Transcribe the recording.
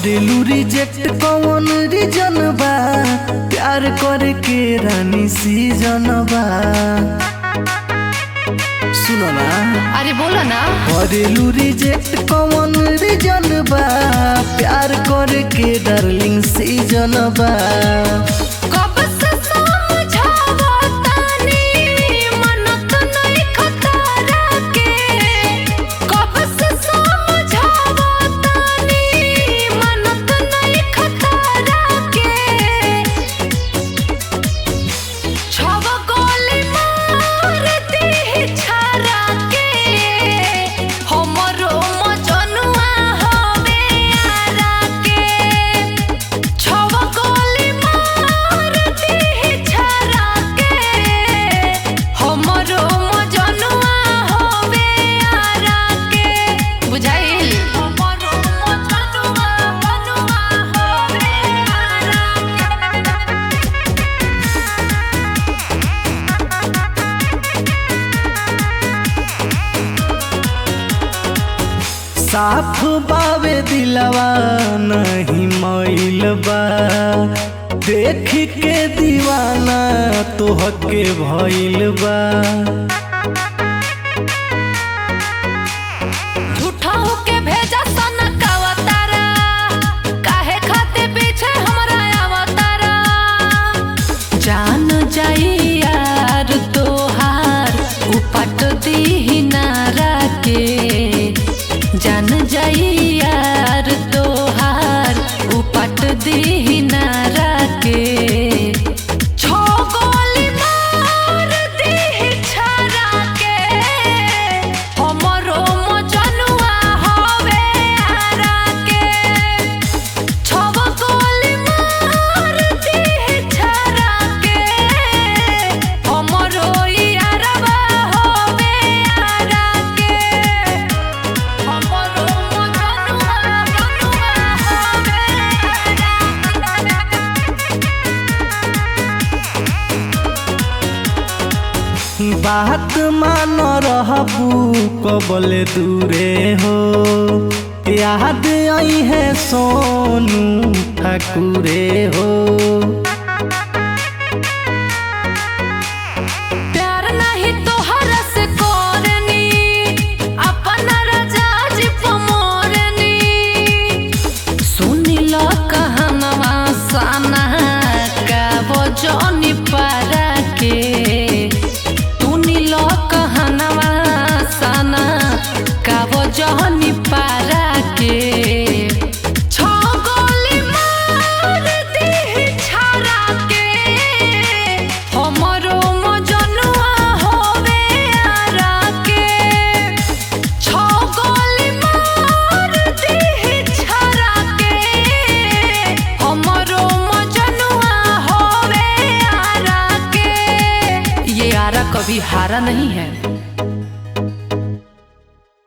करेलू रिजेक्ट कौन रीजन बा प्यार करे के रानी सीजन बा सुनो ना अरे बोलो ना करेलू रिजेक्ट कौन रीजन बा प्यार करे के डार्लिंग सीजन बा कब से समझावा तानी मनत नहीं खतरा के कब से समझावा तानी मनत नहीं खतरा के छव गोली मार दी छारा के हमरो मजनुआ हवे आरा के छव गोली मार दी छारा के हमरो मजनुआ हवे आरा के बुझाइल हमरो मजनुआ मनुआ हवे आरा के साफ बावे दिलवा नहीं मैल बा देख के दीवाना तोहके भइल बा झूठा होके भेजा सना कावतारा काहे खाते पीछे हमरा आवतारा जान जाई यार तोहार उपट दी नारा के जान जाई यार तोहार उपट दी नारा के छो गोली मार दी छारा के हमरो मजनुआ हवे आरा के छव गोली मार दी छारा के हमरो यारवा हवे आरा के हमरो मजनुआ मनुआ हवे आरा बात मान रहबू कबले दूरे हो याद आई है सोनू ठाकुरे हो प्यार नहीं तोहरा से करनी अपना राजा जी पमोरनी सुनी लो कहनवा सना का वो जोनी पारा के सुनी लो कहनवा सना का वो जोनी पारा के छो गोली मार दी छारा के हमरो मजनुआ होवे आरा के छो गोली मार दी छारा के हमरो मजनुआ होवे आरा के ये आरा कभी हारा नहीं है